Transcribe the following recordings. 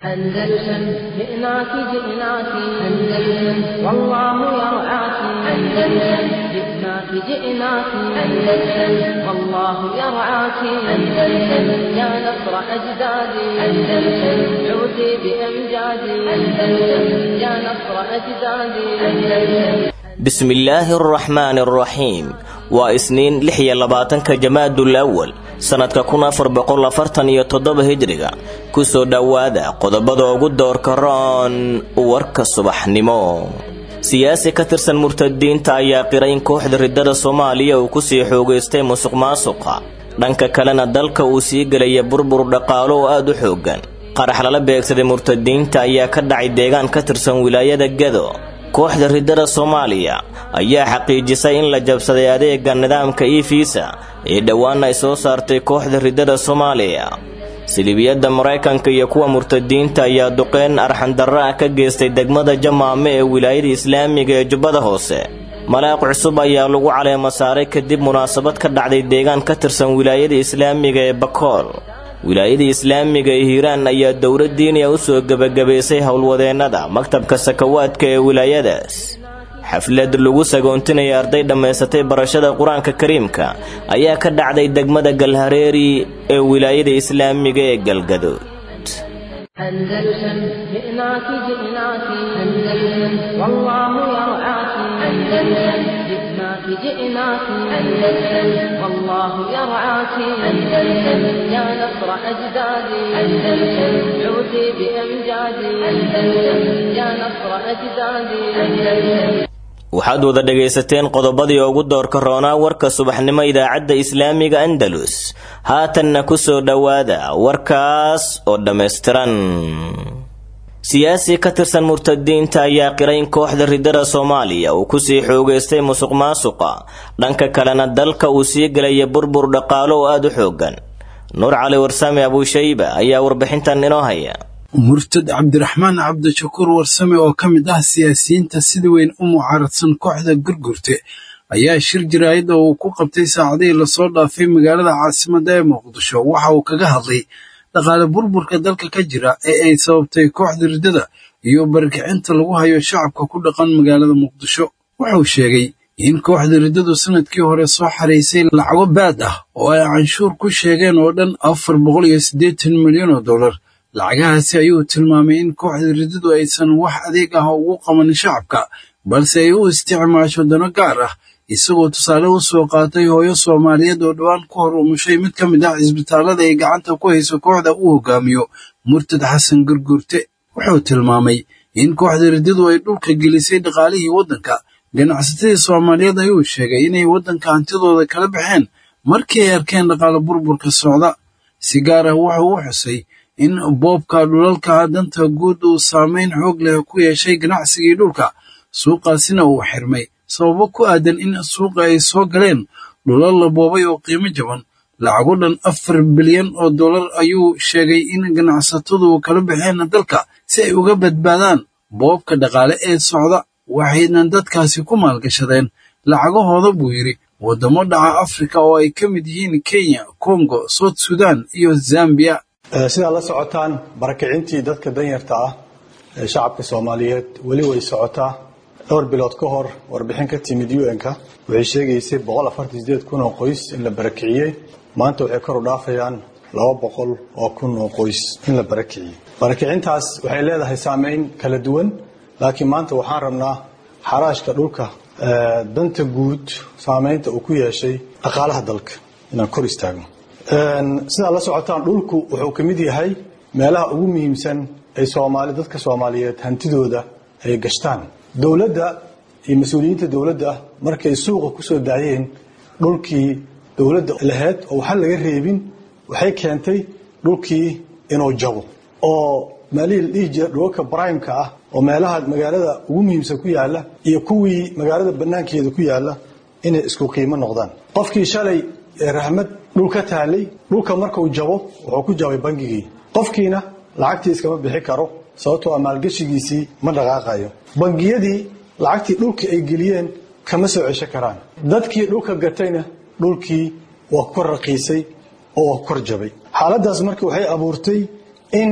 أندلسن جئناك جئناك أندلسن والله يرعاك أندلسن جئناك جئناك أندلسن والله يرعاك أندلسن يا نصر أجدادي أندلسن عودي بأمجادي أندلسن يا نصر أجدادي أندلسن bismillaahi araxmaani araxiim waa isniin lix iyo labaatanka jamaadul awal sannadka kun afar boqol afartan iyo toddoba hijriga kusoo dhowaada qodobada ugu doorka roon warka subaxnimo siyaasi ka tirsan murtadiinta ayaa qiray in kooxda riddada soomaaliya uu kusii xoogaystay musuq maasuqa dhanka kalena dalka uu sii gelaya burbur dhaqaalo oo aada u xoogan qarax lala beegsaday murtadiinta ayaa ka dhacay deegaan ka tirsan wilaayada gado kooxda riddada soomaaliya ayaa xaqiijisay in la jabsaday adeega nidaamka efiisa ee dhowaana ay soo saartay kooxda riddada soomaaliya silibiyadda maraykanka iyo kuwa murtadiinta ayaa duqeyn arxandarra ah ka geystay degmada jamaame ee wilaayada islaamiga ee jubbada hoose malaaq cusub ayaa lagu caleema saaray kadib munaasabad ka dhacday deegaan ka tirsan wilaayada islaamiga ee bakool wilaayada islaamiga ee hiiraan ayaa dowlad diiniya u soo gebagabaysay howlwadeennada maktabka sakawaadka ee wilaayadaas xaflad lagu sagoontinaya arday dhammaysatay barashada qur-aanka kariimka ayaa ka dhacday degmada galhareeri ee wilaayada islaamiga ee galgadood أندلسن جئناك جئناك أندلسن والله يرعاك أندلسن جئناك جئناك أندلسن والله يرعاك أندلسن يا نصر أجدادي أندلسن عودي بأمجادي أندلسن يا نصر أجدادي أندلسن waxaad wada dhegaysateen qodobadii ugu doorka roonaa warka subaxnimo idaacadda islaamiga andalus haatanna ku soo dhowaada warkaas oo dhammaystiran siyaasi ka tirsan murtadiinta ayaa qiray in kooxda riddada soomaaliya uu kusii xoogaystay musuq maasuqa dhanka kalena dalka uu sii gelaya burbur dhaqaalo oo aada u xoogan nuur cali warsame abuushayba ayaa warbixintan inoo haya murtad cabdiraxmaan cabdishakuur warsame oo ka mid ah siyaasiyiinta sida weyn u mucaaradsan kooxda gurgurte ayaa shir jaraa'id oo uu ku qabtay saacadihii lasoo dhaafay magaalada caasimadda ee muqdisho waxa uu kaga hadlay dhaqaale burburka dalka ka jira ee ay sababtay kooxda riddada iyo barakicinta lagu hayo shacabka ku dhaqan magaalada muqdisho wuxuu sheegay in kooxda riddadu sanadkii hore soo xaraysay lacago baad ah oo ay canshuur ku sheegeen oo dhan afar boqol iyo siddeetan milyan oo dollar lacagahaasi ayuu tilmaamay in kooxda riddadu aysan wax adeeg ah ugu qabanin shacabka balse ay u isticmaasho dano gaar ah isagoo tusaale u soo qaatay hooyo soomaaliyeed oo dhowaan ku hor umushay mid ka mid ah cisbitaallada ay gacanta ku hayso kooxda uu hogaamiyo murtad xasan gurgurte wuxuu tilmaamay in kooxda riddadu ay dhulka gelisay dhaqaalihii waddanka ganacsatadii soomaaliyeed ayuu sheegay inay waddanka hantidooda kala baxeen markii ay arkeen dhaqaale burburka socda si gaar ah wuxuu u xusay in boobka dhulalka danta guud uu saameyn xoog leh ku yeeshay ganacsigii dhulka suuqaasina uu xirmay sababo ku aadan in suuqa ay soo galeen dhulal la boobay oo qiimo jaban lacago dhan afar bilyan oo dollar ayuu sheegay in ganacsatadu kala baxeen dalka si ay uga badbaadaan boobka dhaqaale ee socda waxayna dadkaasi ku maalgashadeen lacagahooda buu yidhi waddamo dhaca afrika oo ay ka mid yihiin kenya kongo sout sudan iyo zambiya sidaad la socotaan barakicintii dadka danyarta ah ee shacabka soomaaliyeed weli way socotaa dhowr bilood ka hor warbixin ka timid un-ka waxay sheegaysay kun oo qoys in la barakiciyey maanta waxay kor u dhaafayaan laba boqol oo kun oo qoys in la barakiciyey barakicintaas waxay leedahay saameyn kala duwan laakiin maanta waxaan rabnaa xaraashka dhulka danta guud saameynta uu ku yeeshay dhaqaalaha dalka inaan kor istaagno sidaad la socotaan dhulku wuxuu ka mid yahay meelaha ugu muhiimsan ay soomaali dadka soomaaliyeed hantidooda ay gashtaan dowladda iyo mas-uuliyiinta dowladda markay suuqa ku soo daayeen dhulkii dowladda lahayd oo waxa laga reebin waxay keentay dhulkii inuu jabo oo meelihii la dhihi jira dhulalka brimeka ah oo meelaha magaalada ugu muhiimsan ku yaala iyo kuwii magaalada banaankeeda ku yaala inay isku qiimo noqdaan qofkii shalay raxmad dhul ka taalay dhulka markuu jabo wuxuu ku jabay bangigii qofkiina lacagtii iskama bixi karo sababtoo a maalgeshigiisii ma dhaqaaqayo bangiyadii lacagtii dhulka ay geliyeen kama soo cesho karaan dadkii dhulka gatayna dhulkii waa kor raqiisay oo waa kor jabay xaaladdaas marka waxay abuurtay in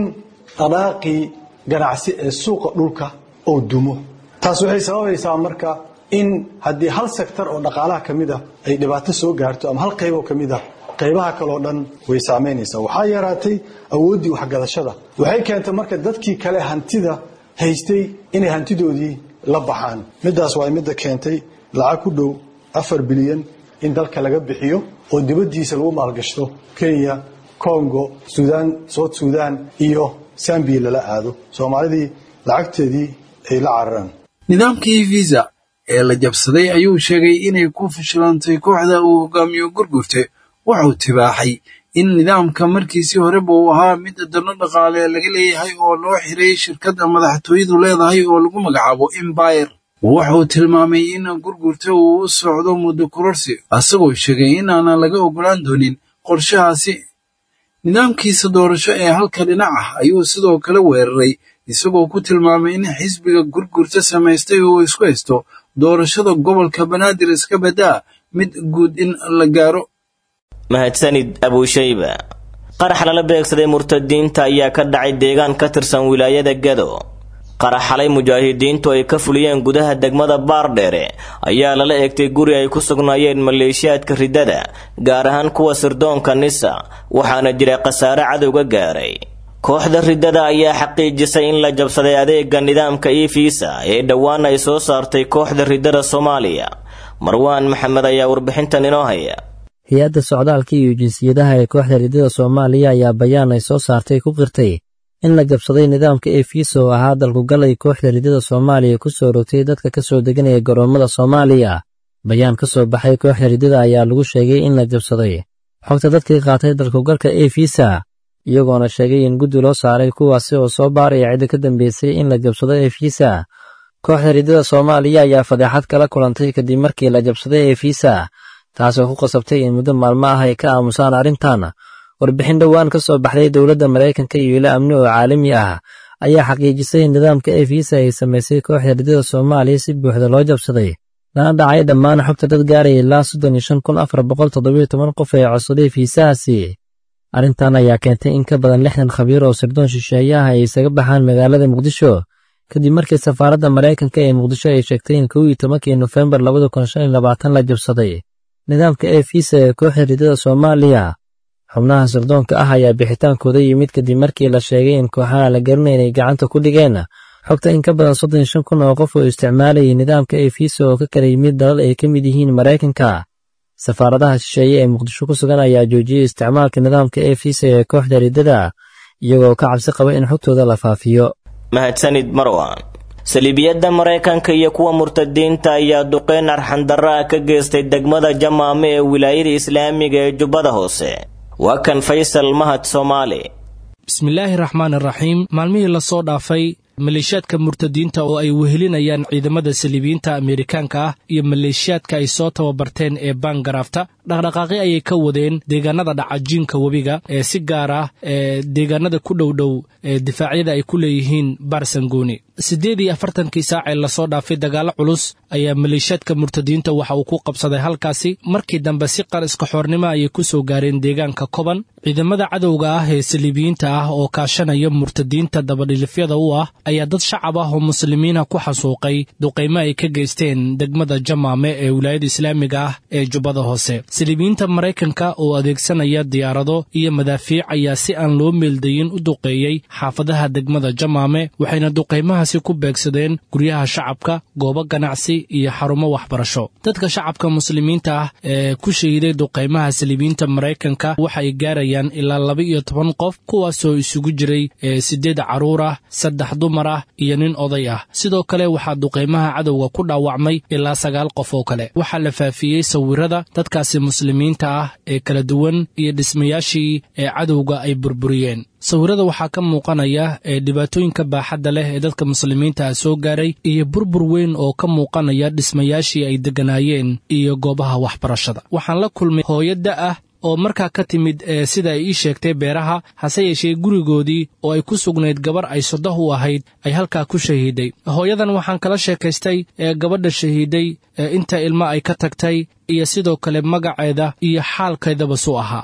dhaqaaqii ganacsi ee suuqa dhulka oo dumo taas waxay sababaysaa marka in haddii hal sektor oo dhaqaalaha ka mid a ay dhibaato soo gaarto ama hal qayb oo ka mid a qaybaha kaleo dhan way saamaynaysaa waxaa yaraatay awooddii waxgadashada waxay keentay marka dadkii kale hantida haystay inay hantidoodii la baxaan middaas waa midda keentay lacag ku dhow afar bilyan in dalka laga bixiyo oo dibaddiisa lagu maalgashto kenya congo suudaan sout suudaan iyo sambiya lala aado soomaalidii lacagteedii ay la cararaan nidaamkii visa ee la jabsaday ayuu sheegay inay ku fashilantay kooxda uu hogaamiyo gurgurte wuxuu tibaaxay in nidaamka markiisii horeba uu ahaa mid dano dhaqaale laga leeyahay oo loo xiray shirkadda madaxtooyadu leedahay oo lagu magacaabo embayr wuxuu tilmaamay in gurgurta uu u socdo muddo kororsi asagoo sheegay in aanan laga ogolaan doonin qorshahaasi nidaamkiisa doorasho ee halka dhinac ah ayuu sidoo kale weeraray isagoo ku tilmaamay in xisbiga gurgurta samaystay uu isku haysto doorashada gobolka banaadir iska badaa mid guud in la gaaro mahadsanid abuushayba qarax lala beegsaday murtadiinta ayaa ka dhacay deegaan ka tirsan wilaayada gado qarax xalay mujaahidiintu ay ka fuliyeen gudaha degmada baardheere ayaa lala eegtay guri ay ku sugnaayeen maleeshiyaadka riddada gaar ahaan kuwa sirdoonka nisa waxaana jira khasaare cadowga gaaray kooxda riddada ayaa xaqiijisay in la jabsaday adeega nidaamka efisa ee dhowaan ay soo saartay kooxda riddada soomaaliya marwaan maxamed ayaa warbixintan inoo haya hay-adda socdaalka iyo jinsiyadaha ee kooxda riddada soomaaliya ayaa bayaan ay soo saartay ku qirtay in la jabsaday nidaamka efiisa oo ahaa dalkugal ay kooxda riddada soomaaliya ku soo rogtay dadka ka soo deganaya garoommada soomaaliya bayaan ka soo baxay kooxda riddada ayaa lagu sheegay in la jabsaday xogta dadkii qaatay dalkugalka efisa iyagoona sheegay in guddi loo saaray kuwaasi oo soo baaraya cidda ka dambeysay in la jabsado efisa kooxda riddada soomaaliya ayaa fadeexad kala kulantay kadib markii la jabsaday efisa taasoo ku qasabtay in muddo maalmo ah ay ka aamusaan arrintan warbixin dhowaan ka soo baxday dowladda maraykanka iyo ilo amni oo caalami ah ayaa xaqiijisay in nidaamka efisa ay samaysay kooxda riddada soomaaliya si buuxda loo jabsaday lana dhacay dhammaan xogta dad gaaraya ilaa soddon iyo shan kun afar boqol toddobiyo toban qof ee codsaday fiisahaasi arrintan ayaa keentay in ka badan lixdan khabiir oo sirdoon shisheeye ah ay isaga baxaan magaalada muqdisho kadib markii safaaradda maraykanka ee muqdisho ay sheegtay in kow iyo tobankii nofembar labada kun shan iyo labaatan la jabsaday nidaamka efisa ee kooxda riddada soomaaliya xubnaha sirdoonka ah ayaa bixitaankooda yimid kadib markii la sheegay in kooxaha la garanay inay gacanta ku dhigeen xogta in ka badan soddon iyo shan kun oo qof oo isticmaalayay nidaamka efisa oo ka kala yimid dalal ay ka mid yihiin maraykanka safaaradaha shisheeye ee muqdisho ku sugan ayaa joojiyey isticmaalka nidaamka efisa ee kooxda riddada iyagoo ka cabsi qaba in xogtooda la faafiyo mahadsanid marwan saliibiyadda maraykanka iyo kuwa murtadiinta ayaa duqeyn arxandarra ah ka geystay degmada jamaame ee wilaayada islaamiga ee jubbada hoose waa kan faysal mahad soomaali bismillaahi raxmaan iraxiim maalmihii lasoo dhaafay maleeshiyaadka murtadiinta oo ay wehelinayaan ciidamada saliibiyiinta ameerikaanka ah iyo maleeshiyaadka ay soo tababarteen ee baangaraafta dhaqdhaqaaqi ayay ka wadeen deegaanada dhacajiinka webiga ee si gaar ah ee deegaanada ku dhowdhow ee difaacyada ay ku leeyihiin baarsangooni siddeed iyo afartankii saac ee lasoo dhaafay dagaallo culus ayaa maleeshiyaadka murtadiinta waxa uu ku qabsaday halkaasi markii dambe si qar iskaxoornimo ayay ku soo gaareen deegaanka koban ciidamada cadowga ah ee saliibiyiinta ah oo kaashanaya murtadiinta dabadhilifyada u ah ayaa dad shacab ah oo muslimiina ku xasuuqay duqaymo ay ka geysteen degmada jamaame ee wilaayada islaamiga ah ee jubbada hoose saliibiyiinta maraykanka oo adeegsanaya diyaarado iyo madaafiic ayaa si aan loo meeldayin u duqeeyey xaafadaha degmada jamaame waxayna duqaymahaasi ku beegsadeen guryaha shacabka goobo ganacsi iyo xarumo waxbarasho dadka shacabka muslimiinta ah ee ku shahiday duqaymaha saliibiyiinta maraykanka waxay gaarayaan ilaa laba iyo toban qof kuwaasoo isugu jiray siddeed carruur ah saddex dumar ah iyo nin oday ah sidoo kale waxaa duqaymaha cadowga ku dhaawacmay ilaa sagaal qof oo kale waxaa la faafiyey sawirada dadkaasi muslimiinta ah ee kala duwan iyo dhismayaashii ee cadowga ay burburiyeen sawirada waxaa ka muuqanaya ee dhibaatooyinka baaxadda leh ee dadka muslimiinta ah soo gaaray iyo burbur weyn oo ka muuqanaya dhismayaashii ay degganaayeen iyo goobaha waxbarashada waxaan la kulmay hooyadda ah oo markaa ka timid ee sida ay ii sheegtay beeraha hase yeeshee gurigoodii oo ay ku sugnayd gabar ay sodah u ahayd ay halkaa ku shahiiday hooyadan waxaan kala sheekaystay ee gabadha shahiiday ee inta ilmo ay ka tagtay iyo sidoo kale magaceeda iyo xaalkeedaba suu ahaa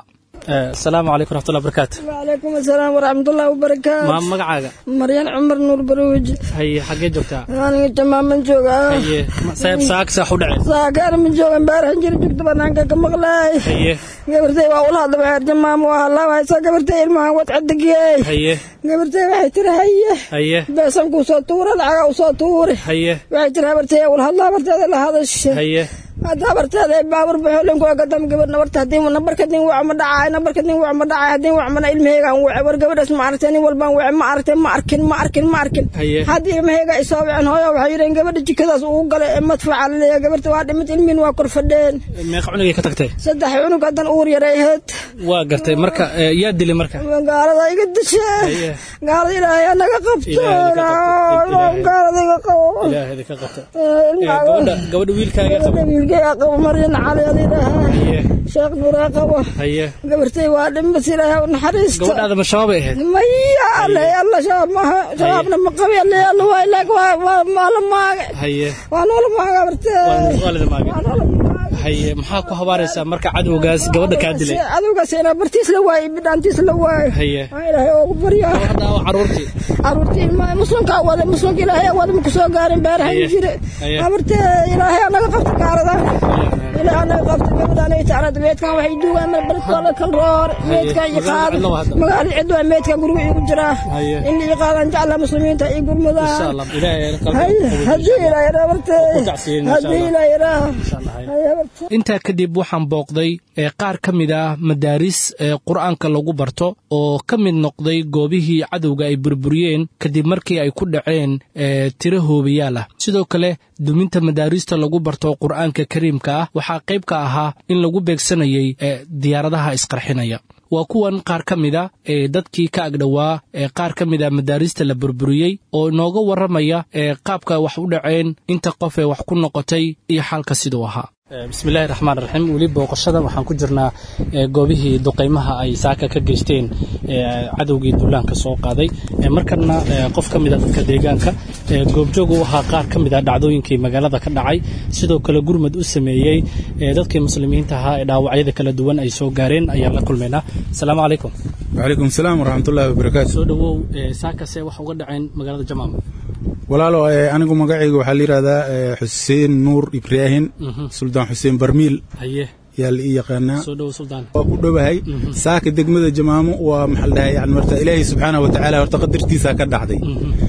asalaamu calaykum raxmatullahi barakaatu وعليكم السلام ورحمة الله وبركاته maa magacaaga مريان عمر نور بروج haye xaggee joogtaa أنا تماما جوغا haye sayb saak saax u dhaceen ساكر من جوغا امبارح جري جبت بنانك كمغلاي haye gabartay waa ula hadla waxay jamaam waa hadla waxay soo gabartay ilmaha wad cadigay haye gabartay waxay tiri haye haye beesan ku soo tuura lacaga u soo tuuri haye waxay tiri habartay ula hadla habarteeda la hadashay haye hadda habarteeda ay baabur baxoolin kuwa gadam gabar nabarta haddii nabarka din wac ma dhacay nabarka din wac ma dhacay haddii wac mana ilmahaygaan wace war gabadhaas ma aragtay nin walbaan wace ma aragtay ma arkin ma arkin ma arkin Haye. haddii ilmahayga ay soo waceen hooyo waxay yidheen gabadha jikadaas ugu galay ee madfaca laleeyahay gabarta waa dhimid ilmihin waa kor fadheen meeqa cunugay ka tagtay saddex cunug haddan uur yaray ahayd waa gartay marka eh, yaa dilay marka gaalada iga dishe Haye. gaalada ilaahay anaga qabto Ilaahay naga qabto. Ilaahay. gaalada iga qabo ilaahay ka qabta Eh, Eh, ilmaha- gabadha gabadha wiilkaaga qaba gabadha wiilkayga qabo maryan cali adiilahaa haye sheekh nuraa qabo haye gabartay waa dhimbas ilaahay u naxariista gabadhaada ma shabaabay ahayd maya alle alla shabaab maaha shabaabna ma qabi alle alla waa ilaag waa waa waa la maage haye waa noola maaga gabartee waa waalida maage waa noola maage haye maxaa ku habaaraysaa marka cadowgaas gabadha kaa dilay adowgaas inaa bartiis la waayo bidhaantiis la waayo haye waa ilaahay oogu baryaa gabadha waa caruurtii caruurtii ilmaha muslimka wada muslimka ilaahay wada ma kusoo gaarin beerahan Haye. jire Haye. abartee ilaahay anaga qabta gaaradan ilaahay anaga qabta gabadhaan ay tacrada meedkan waxay duugaan mar baridkooda kal roor meedkan iyo qaada Magaalo cidlo waa hadda. magaalo cidlo waa meedkan guriga iigu jiraa Haye. in la ii qaadaan jecla muslimiinta iyo insha gurmudaan allah ilaahay qalbiga haye qaboojin. haddii ilaahay raa abartee Ku tacsiyin insha haddii Allah. ilaahay raa Insha Allah, haye. haye abartee intaa kadib waxaan booqday ee qaar ka mid ah madaaris ee qur-aanka lagu barto oo ka mid noqday goobihii cadowga ay burburiyeen kadib markii ay ku dhaceen ee tiro hoobayaal ah sidoo kale duminta madaarista lagu barto qur-aanka kariimka ah waxaa qayb ka ahaa in lagu beegsanayay ee diyaaradaha isqarxinaya waa kuwan qaar ka mid a ee dadkii ka agdhowaa ee qaar ka mid a madaarista la burburiyey oo inooga warramaya ee qaabka wax u dhaceen inta qof ee wax ku noqotay iyo xaalka siduu ahaa bismillahi raxmaan raxiim weli booqashada waxaan ku jirnaa ee, goobihii duqaymaha ay saaka ka geysteen ee, cadowgii duulaanka soo qaaday Ee, markana ee, qof ka mid a dadka deegaanka ee, goobjoog u ahaa qaar ka mid a dhacdooyinkii magaalada ka dhacay sidoo kale gurmad u sameeyey ee, dadkii muslimiinta ahaa ee dhaawacyada kala duwan ay soo gaareen ayaan la kulmaynaa asalaamu calaykum وعليكم السلام ورحمة الله وبركاته soo dhowow ee, saakase wax uga dhaceen magaalada jamaam walaalo eh, anigu magacayga waxaa la yidhahdaa eh, xuseen nuur ibraahin suldaan xuseen barmiil haye yaa la ii yaqaanaa soo dhowow suldaan waa ku dhowahay saaka degmada jamaamo waa maxaa la dhahay yani marta ilaahay subxaanahu wa tacaala horta qadartiisa ka dhacday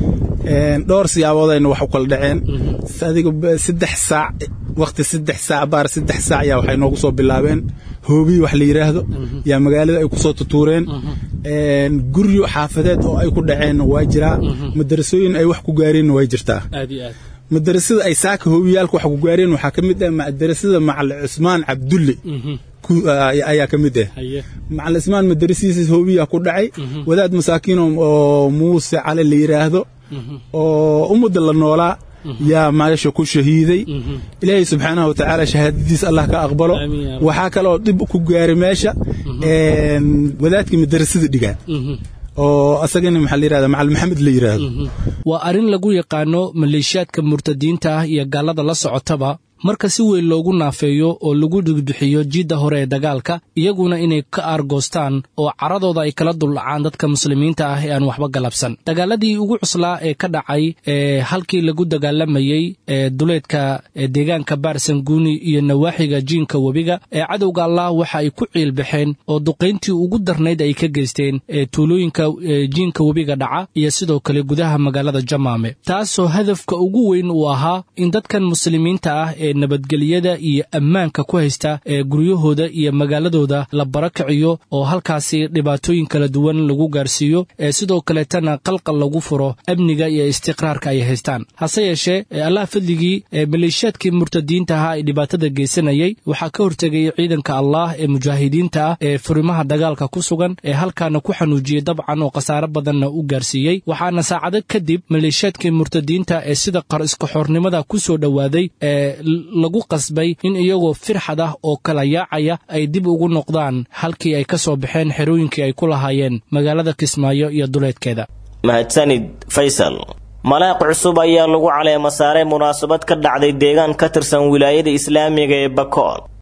Een, dhowr siyaaboodayna wax u kala dhaceen adiga ba- saddex saac waqti saddex saac baar saddex saac yaa waxay noogu soo bilaabeen hoobiyi wax la yidhaahdo yaa magaalada ay ku soo tutuureen Een, guryo xaafadeed oo ay ku dhaceenna waa jiraa madarasooyin ay wax ku gaareenna way jirtaa aad iyo aad madarasada ay saaka hoobiyaalka wax ku gaareen waxaa ka mid ah madarasada macal cusmaan cabdulle ku- ay- ayaa ka mid ah haye macal cusmaan madarasiisa hoobiyaa ku dhacay wadaad masaakiin oo- oo muuse cali la yidhaahdo oo ummadda la noolaa yaa meesha ku shahiiday ilaahay subxaanahu watacaala shahaadadiis allah ka aqbalo Amiin yaa rabbi. waxaa kaloo dib ku gaaray meesha een, wadaadkii madarasada dhigaan oo asagana maxaa la yidhahda macal maxamed la yidhaahdo waa arrin lagu yaqaano maleeshiyaadka murtadiinta ah iyo gaalada la socotaba marka si weyn loogu naafeeyo oo lagu dhigbixiyo jiidda hore ee dagaalka iyaguna inay ka aargoostaan oo caradooda ay kala duldhacaan dadka muslimiinta ah ee aan waxba galabsan dagaaladii ugu cuslaa ee ka dhacay ee halkii lagu dagaalamayey ee duleedka ee deegaanka baarsanguuni iyo nawaaxiga jiinka webiga ee cadowga allah waxa ay ku ciilbaxeen oo duqayntii ugu darnayd ay ka geysteen ee tuulooyinka ee jiinka webiga dhaca iyo sidoo kale gudaha magaalada jamaame taasoo hadafka ugu weyn uu ahaa in dadkan muslimiinta ah ee nabadgelyada iyo ammaanka ku haysta ee guryahooda iyo magaaladooda la barakiciyo oo halkaasi dhibaatooyin kala duwan lagu gaarsiiyo ee sidoo kaleetana qalqal lagu furo amniga iyo istiqraarka ay haystaan hase yeeshee ee allah fadligii ee maleeshiyaadkii murtadiinta ahaa ee dhibaatada geysanayay waxaa ka hortegay ciidanka allah ee mujaahidiinta ah ee furimaha dagaalka ku sugan ee halkaana ku xanuujiyey dabcan oo khasaare badanna u gaarsiiyey waxaana saacado kadib maleeshiyaadkii murtadiinta ee sida qar iskaxoornimada ku soo dhowaaday ee lagu qasbay in iyagoo firxad ah oo kala yaacaya ay dib ugu noqdaan halkii ay ka soo baxeen xerooyinkii ay ku lahaayeen magaalada kismaayo iyo duleedkeeda mahadsanid faysal malaaq cusub ayaa lagu caleema saaray munaasabad ka dhacday deegaan ka tirsan wilaayada islaamiga ee bakool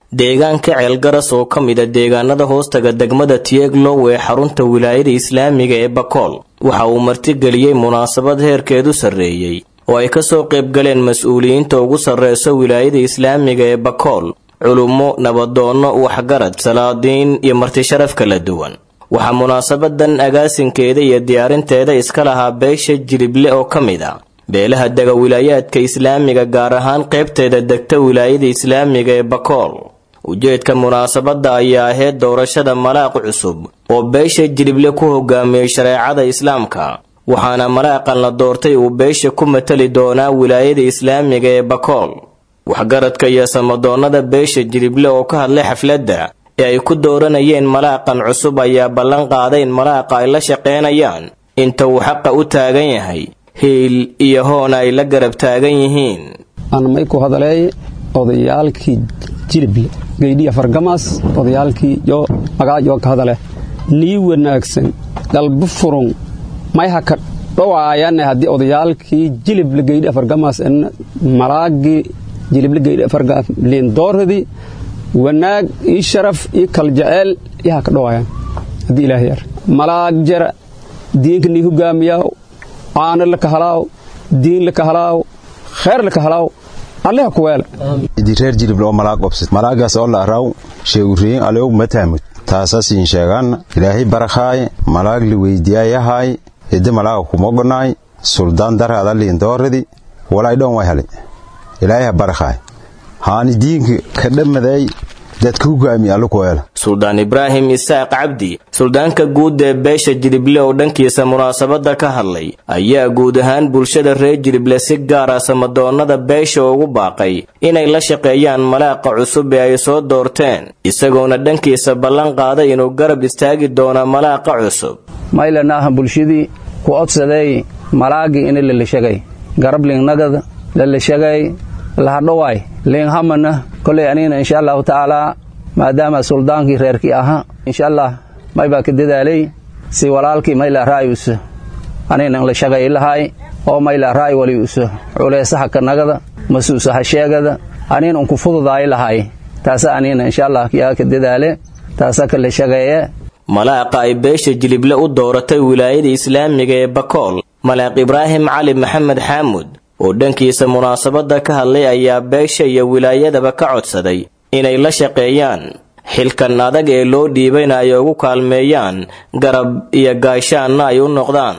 deegaanka ceelgaras oo ka mida deegaanada hoostaga degmada tieglow ee xarunta wilaayada islaamiga ee bakool waxa uu martigeliyey munaasabad heerkeedu sarreeyey oo ay kasoo qaybgaleen mas-uuliyiinta ugu sarreysa wilaayada islaamiga ee bakool culummo nabadoonno waxgarad salaadiin iyo martisharaf kala duwan waxaa munaasabadan agaasinkeeda iyo diyaarinteeda iska lahaa beesha jilible oo ka mid a beelaha dega wilaayaadka islaamiga gaar ahaan qaybteeda degta wilaayada islaamiga ee bakool ujeedka munaasabadda ayaa ahayd doorashada malaaq cusub oo beesha jilible ku hogaamiyey shareecada islaamka waxaana malaaqan la doortay uu beesha ku matali doonaa wilaayada islaamiga ee bakool waxgaradka iyo samadoonnada beesha jilible oo ka hadlay xafladda ee ay ku dooranayeen malaaqan cusub ayaa ballan qaaday in malaaqa ay la shaqaynayaan inta uu xaqa u taagan yahay hiil iyo hoona ay la garab taagan yihiin anmay ku hadaleey odayaalkii jilible geydhiya fargamaas odayaalkii yo magaajoo ka hadale nii wanaagsan dalbu furun may ha ka dhowaayanne haddii odayaalkii jilible geydhiya fargamaas malaagii jilible geydhiya fargamaas liindooradii wanaag ii sharaf ii kaljeceel ii ha ka dhowaayan haddii ilaahay ar malaag jara diinka nii hogaamiyaaw caano laka halaaw diin laka halaaw khayr laka halaaw alleha kuweela idi reer jilib loo malaag obsid malaagaas oo la araw sheeguriyin aleog mataamud taasasiin sheegaanna ilaahay barakhaay malaag li weydiyaayahaay hiddi malaaga kumogonaay suldaan daraada liindooradi walay dhon way halay ilaahay ha barakhaay haani diinka ka dhammaday dadka hogaamiya alle kuweela suldaan ibraahim isaaq cabdi suldaanka guud ee beesha jilible oo dhankiisa munaasabadda ka hadlay ayaa guud ahaan bulshada reer jilible si gaara samadoonnada beesha ugu baaqay inay la shaqeeyaan malaaqa cusub ee ay soo doorteen isagoona dhankiisa ballan qaaday inuu garab istaagi doono malaaqa cusub maylanaaha bulshadii ku odsaday malaagii ini lalashagay garab liignagada lalashagay lahadhowaay liinghamana koley anigana insha allahu tacaalaa maadaama suldaankii reerkii ahaa insha allah may baa ka dadaalay si walaalkii mayla ra'yuusa anigana la shaqay lahaay oo mayla ra'y waliuusa culaysaha kanagada masuusaha sheegada anigana unku fududaay lahaay taasa anigana insha allah yaa ka dadaale taasa kala shaqeeye malaaqa ay beesha jilible u dooratay wilaayada islaamiga ee bakool malaaq ibraahim cali maxamed xaamud oo dhankiisa munaasabadda ka hadlay ayaa beesha iyo wilaayadaba ka codsaday inay la shaqeeyaan xilkan adag ee loo dhiibayna ay ugu kaalmeeyaan garab iyo gaashaanna ay u noqdaan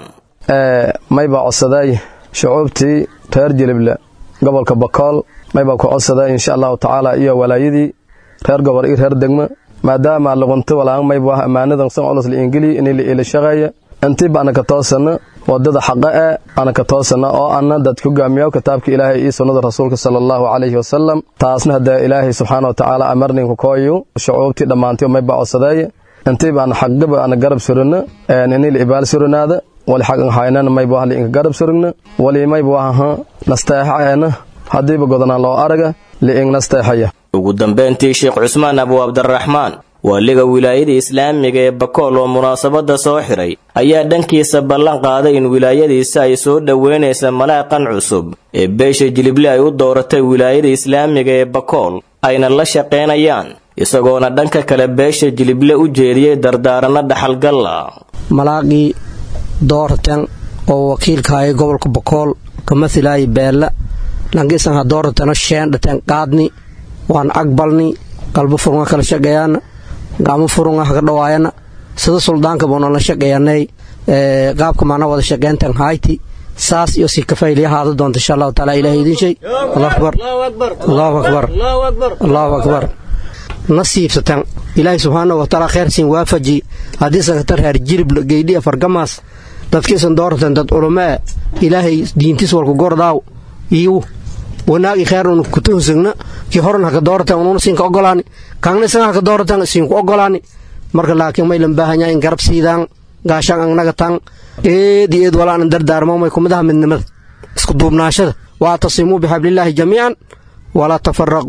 maybaa codsaday shucuubtii reer jilible gobolka bakool maybaa ku codsaday insha allahu tacaala iyo walaayadii reer gobol iyo reer degmo maadaama luqunti walaan maybaa ammaanadan san culus liingili inay la ila shaqeeya intii baana ka toosana wadada xaqa e ana ka toosana oo ana dadka hogaamiyo kitaabka ilaahay iyo sunnada rasuulka sala allahu calayhi wasalam taasna hadee ilaahay subxaana watacaala amarninku kooyu shucuubtii dhammaantiyo mayba codsadeeye intii baana xaqgaba ana garab surina inay la ibaal surinaada wali xaqan haynana mayba hali inka garab surigna wali mayba wahaha nasteexaena haddiiba godanaan loo araga liing nasteexaya ugu dambayntii sheekh cusmaan abu cabdiraxmaan waaliga wilaayada islaamiga ee bakool oo munaasabadda soo xiray ayaa dhankiisa ballan qaaday in wilaayadiisa ay soo dhoweynaysa malaaqan cusub ee beesha jilible ay u dooratay wilaayada islaamiga ee bakool ayna la shaqaynayaan isagoona dhanka kale beesha jilible u jeediyey dardaaranno dhaxalgalla malaaqii doorten oo wakiilkaaya gobolka bakool ka mahilaaya beella langiisanha doorateno sheendhaten qaadni waan agbalni qalbo furunga kala shaqeeyaana gacmo furunga haka dhawaayana sida suldaanka buunala shaqeeyanay qaabka maana wada shaqeyntan hayti saas iyo si kafayli ahaada doonta insha allahu taala ilahay idin shay allahu akbar allahu akbar allahu akbar nasiibsatan ilaahay subxaanahu wataala kheyrsiin waafaji haddii sakatar heer jirib geydhi fargamaas dadkiisan dooratan dad culumaa ilaahay diintiis walku gordaaw iyo wanaagi kheerun kutuhusagna kii horan haka dooratan ununa siinka ogolaani kaangna isaga haka dooratan siinku ogolaani marka laakiin maylan baahanyaa in garab siidaan gaashaan angnaga tan eed iyo eed walaanan dardaarmomay kumidaha midnimada isku duubnaashada waa tasimuu bixablillaahi jamiican walaa tafaraquu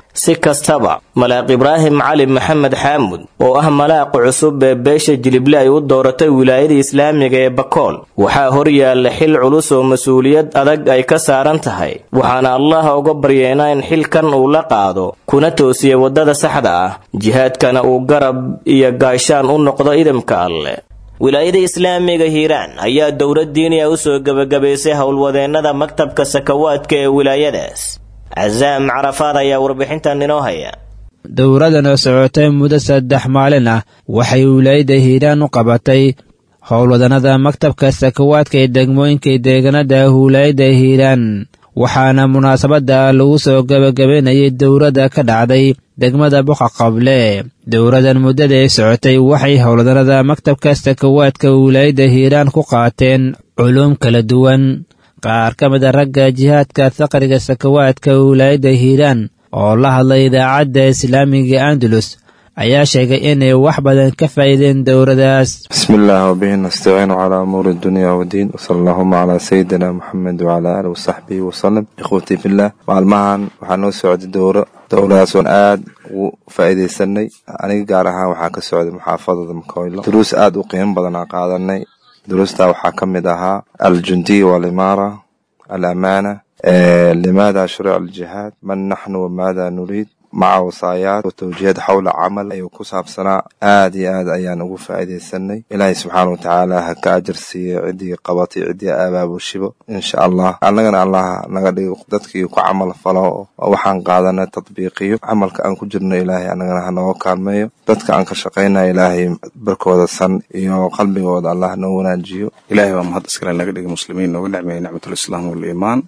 si kastaba malaaq ibraahim cali maxamed xaamud oo ah malaaqa cusub ee beesha jilible ay u dooratay wilaayada islaamiga ee bakool waxaa horyaalla xil culus oo mas-uuliyad adag ay ka saaran tahay waxaana allah uga baryeena in xilkan uu la qaado kuna toosiya waddada saxda ah jihaadkana uu garab iyo gaashaan u noqdo idamka alleh wilaayada islaamiga hiiraan ayaa dowlad diiniya u soo gebagabaysay howlwadeennada maktabka sakawaadka ee wilaayadaas casaam carafaad ayaa warbixintan inoo haya dowradan oo socotay muddo saddex maalin ah waxay wilaayada hiiraan u qabatay howlwadannada maktabka sakawaadka ee degmooyinka deegaanada wilaayada hiiraan waxaana munaasabadda lagu soo gebagabaynayay dowladda ka dhacday degmada boqa qable dowladan muddada ay socotay waxay howlwadannada maktabka sakawaadka wilaayada hiiraan ku qaateen culuum kala duwan qaar ka mid a ragga jihaadka faqriga sakawaadka wilaayadda hiiraan oo la hadlay idaacadda islaamiga andalus ayaa sheegay inay wax badan ka faa'iideen dowladaas bismillaah wabihi nastaciinu calaa umuuri dunya wadiin wasala allahuma calaa sayidina moxamed wacalaa aalihi wasaxbihi wasalam ikhwatii fillaah maalmahan waxaa noo socday dowro dowladaas oon aad ugu faa'iidaysanay aniga gaar ahaan waxaa ka socday muxaafadada makoylo duruus aad u qiimo badan aan qaadanay duruustaa waxaa ka mid ahaa aljundiya walimaara alamaana limaada shurica aljihaad man naxnu wamaada nuriid maca wasaayaat watawjiihad xowla camal ayuu ku saabsanaa aad iyo aad ayaan ugu faa'iidaysanay ilaahay subxaana watacaala ha ka ajar siiye ciddii qabatay ciddii abaabushibo insha allah annagana allah naga dhigo dadkii ku camal falo oo waxaan qaadanay tadbiiqiyo camalka aan ku jirno ilaahay annagana ha nooga kaalmeeyo dadka aan ka shaqaynaya ilaahay barkooda san iyo qalbigooda allah noo wanaajiyo ilaahay waa mahad iskale naga dhigay muslimiin nooga nicmeeyey nicmatulislaam waliimaan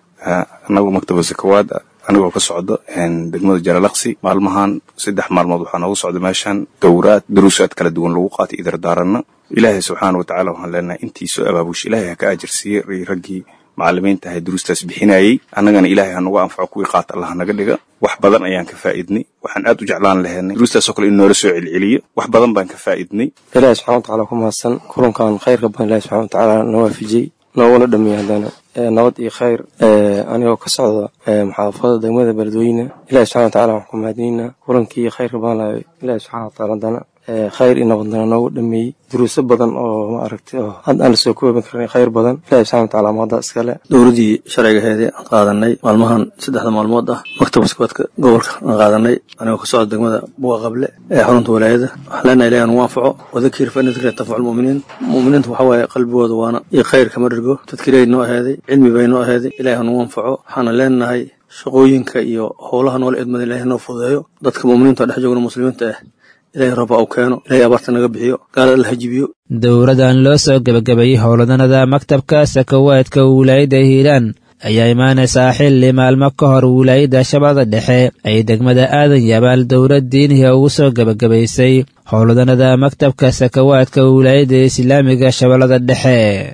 anagu maktaba sakawaad anigoo ka socdo degmada jalalaqsi maalmahan saddex maalmood waxaa nooga socda meeshan dowraad daruusaad kala duwan lagu qaatay idardaaranna ilaahay subxaana watacaala waxaan leenahay intii soo abaabush ilaahay ha ka ajarsiiyey raggii macalimiinta ahay duruustaas bixinayey annagana ilaahay ha nagu anfaco kuwii qaata allah naga dhiga wax badan ayaan ka faa'idnay waxaan aad u jeclaan lahaynay duruustaasoo kale in noola soo celceliyo wax badan baan ka faa'idnay ilaahay subxana watacaala ku mahadsan kulankan khayrka badan ilahi subxana watacaala na waafijiyey nooguna dhameeyey haddana nabad iyo khayr anigoo ka socda muxaafada degmada beledweyne ilahi subxana watacaala waxaan ku mahadinaynaa kulankii khayrka badan lahay ilahi subxana watacaala haddana khayr iyo nabadnana noogu dhameeyey duruuso badan oo ma aragtay oo hadda aan lasoo kooban karin khayr badan ilahi subxana watacaala mahadda iskale dowladdii sharcigaheedii aan qaadanay maalmahan saddexda maalmood ah maktabka sakawaadka gobolka aan qaadanay anigoo ka socda degmada buga qable ee xarunta walaayada waxaan leenahay ilahi anugu anfaco wadakir fa ina dikra tanfacu lmu'miniin mu'miniinta waxaa waaye qalbigooda waana iyo khayr kama dhergo tadkiray noo aheeday cilmi bay noo aheeday ilahi anugu anfaco waxaana leenahay shaqooyinka iyo howlaha noola idmada ilahi noo fududeeyo dadka mu'miniinta dhex joogna muslimiinta ah ilahay rooba uu keeno ilahay abaarta naga bixiyo gaala alla hajibiyo dowladan loo soo gebagabayey howladanada maktabka sakawaadka wilaayadda hiiraan ayaa imaanaysaa xilli maalmo ka hor wilaayadda shabeellada dhexe ay degmada aadan yabaal dowlad diinihi ugu soo gebagabaysay howladanada maktabka sakawaadka wilaayadda islaamiga shabeellada dhexe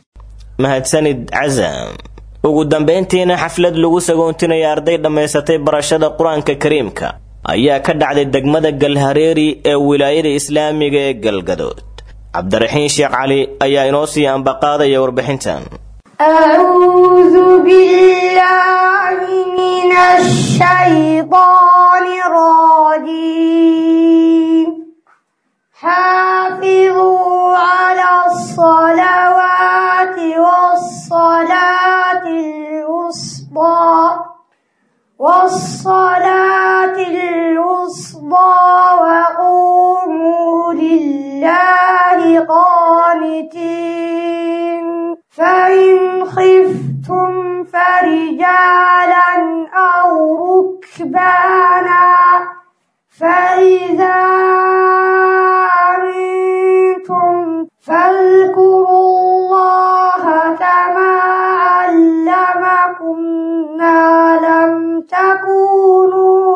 mahadsanid casam ugu dambayntiina xaflad lagu sagoontinaya arday dhammaysatay barashada qur-aanka kariimka ayaa ka dhacday degmada galhareeri ee wilaayada islaamiga ee galgadood cabdiraxiin sheekh cali ayaa inoo sii ambaqaadaya warbixintan أعوذ بالله من الشيطان الرجيم حافظوا على الصلوات والصلاة الوسطى والصلاة الوسطى وقوموا لله قانتين فإن خفتم فرجالا أو ركبانا فإذا أمنتم فاذكروا الله كما علمكم ما لم تكونوا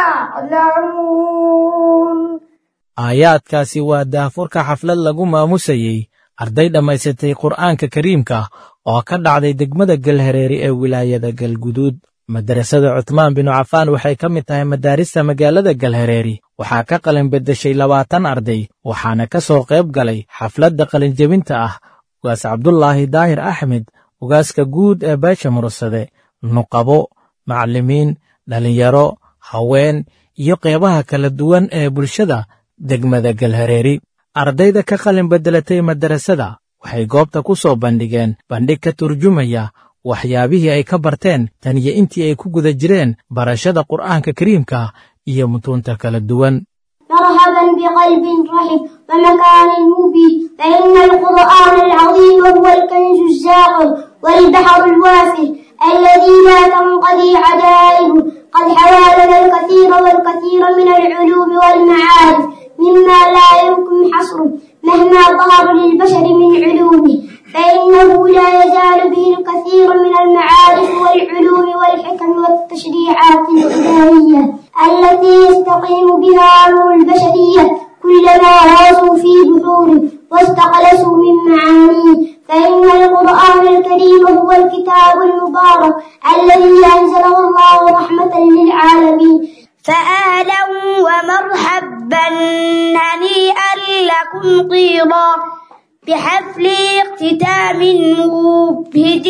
تعلمون aayaadkaasi waa daafurka xaflad lagu maamusayey arday dhammaysatay qur'aanka kariimka oo ka dhacday degmada galhareeri ee wilaayada galguduud madarasada cutmaan binu cafaan waxay ka mid tahay madaarista magaalada galhareeri waxaa ka qalin beddeshay labaatan arday waxaana ka soo qayb galay xafladda qalinjebinta ah ugaas cabdulaahi daahir axmed ugaaska guud ee beesha mursade nuqabo macallimiin dhallinyaro haween iyo qeybaha kala duwan ee bulshada degmada galhareeri ardayda ka qalin beddelatay madarasada waxay goobta ku soo bandhigeen bandhig ka turjumaya waxyaabihii ay ka barteen tan iyo intii ay ku guda jireen barashada qur'aanka kariimka iyo mutuunta kala duwan مرحبا بقلب رحب ومكان مبين فإن القرآن العظيم هو الكنز الزاقر والبحر الوافر الذي لا تنقضي عجائبه قد حوى لنا الكثير والكثير من العلوم والمعارف مما لا يمكن حصره مهما ظهر للبشر من علومه فإنه لا يزال به الكثير من المعارف والعلوم والحكم والتشريعات الإلهية التي يستقيم بها أمر البشرية كلما غاصوا في بحوره واستقلسوا من معانيه فإن القرآن الكريم هو الكتاب المبارك الذي أنزله الله رحمة للعالمين فأهلا ومرحبا هنيئا لكم طيرا بحفل اختتام مبهج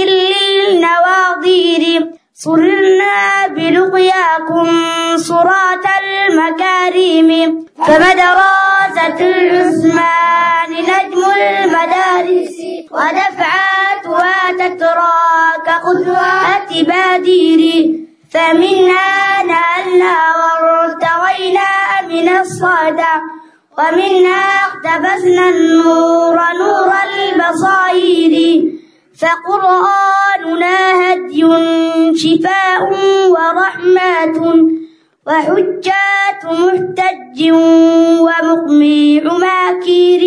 للنواظير صررنا بلقياكم صراط المكارم فمدراسة العثمان نجم المدارس ودفعاتها تترى كقدوات بادير فمنها نالنا وارتوينا من الصدى ومنها اقتبسنا النور نور البصائر فقرآننا هدي شفاء ورحمة وحجات محتج ومقميع ماكير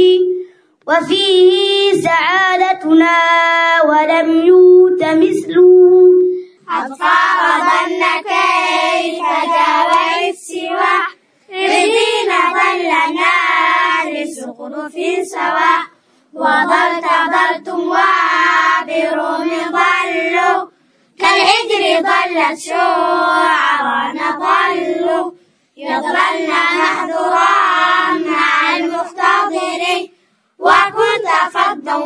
وفيه سعادتنا ولم يوت مثله أطفال ظن كيف جاوى السوى رزينة لنا لسقط سوا وضلت ضلتم وبروم ضلوا كالهجر ضلت شعرانا ضلوا يضللن محذورا مع المختضر وكنت فضا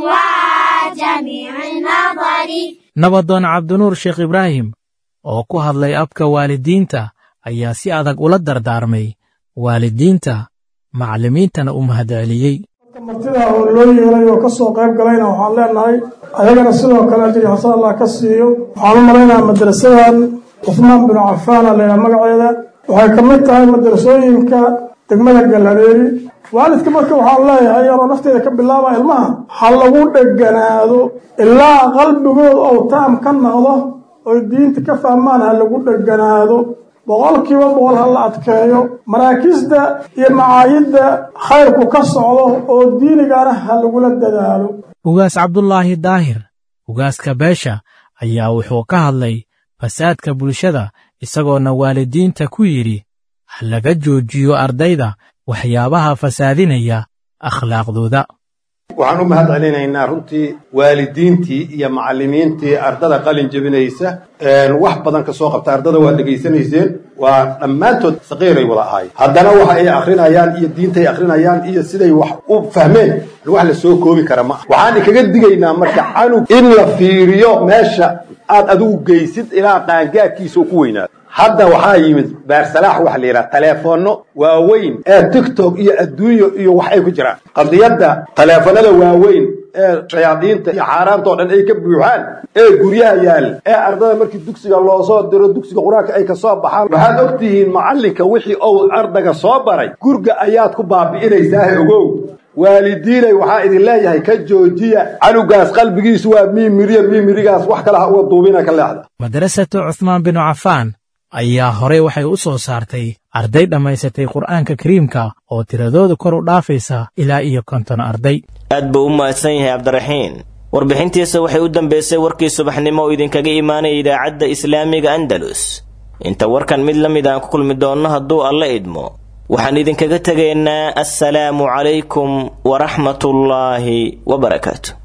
وجميع النظر nabadoon cabdinuur sheekh ibraahim oo ku hadlay abka waalidiinta ayaa si adag ula dardaarmay waalidiinta macallimiintana u mahadceliyey martida oo loo yeelay oo ka soo qayb galayna waxaan leenahay ayagana sidoo kale ajri xasan allah ka siiyo waxaan u malaynayaa madrasadan cusmaan binu cafaana laydhaha magaceeda waxay ka mid tahay madrasooyinka degmada galhareeri waalidka marka waxaan leeyahay yaroo nafteeda ka bilaaba ilmaha ha lagu dheganaado ilaa qalbigood ou taam ka noqdo oy diinta ka fahmaan ha lagu dheganaado boqolkiiba boqol ha la adkeeyo maraakiisda iyo macaayidda khayrku ka socdo oo diinigana ha lagula dadaalo ugaas cabdulaahi daahir ugaaska beesha ayaa wuxuu ka hadlay fasaadka bulshada isagoona waalidiinta ku yidhi ha laga joojiyo ardayda waxyaabaha fasaadinaya akhlaaqdooda waxaan u mahad celinaynaa runtii waalidiintii iyo macallimiintii ardada qalin jebinaysa wax badan ka soo qabta ardada waa dhegaysanayseen waa dhammaantood saqiiray wada ahay haddana waxa ay akrinayaan iyo diintay akrinayaan iyo siday wax u fahmeen wax la soo koobi kara ma waxaan ikaga digaynaa marka canug in la fiiriyo meesha aad adigu geysid ilaa qaangaadkiisa ku weynaado hadda waxaa yimid baarsalaax waxa la yidhaha taleefoonno waaweyn ee tiktok iyo adduunyo iyo wax ay ku jiraan qadiyadda taleefanada waaweyn ee shayaadiinta iyo xaaraanta oo dhan ay ka buuxaan ee guryaha yaal ee ardada markii dugsiga loo soo diro dugsiga qur-aanka ay ka soo baxaan waxaad og tihiin macallinka wixii uu ardaga soo baray gurga ayaad ku baabi'inaysaahe ogow waalidiinay waxaa idin leeyahay ka joojiya canugaas qalbigiisu waa miimiriya miimirigaas wax kale ha uga duubina ka leexda madrasatu cuhmaan binu cafaan ayaa horey waxay u soo saartay arday dhammaysatay qur'aanka kariimka oo tiradooda kor u dhaafaysa ilaa iyo konton arday aad buu u mahadsan yahay cabdiraxiin warbixintiisa waxay u dambaysay warkii subaxnimo oo idinkaga imaanaya idaacadda islaamiga andalus inta warkan mid la mid aan ku kulmi doonno hadduu alla idmo waxaan idinkaga tegaynaa assalaamu calaykum waraxmatullaahi wabarakaatu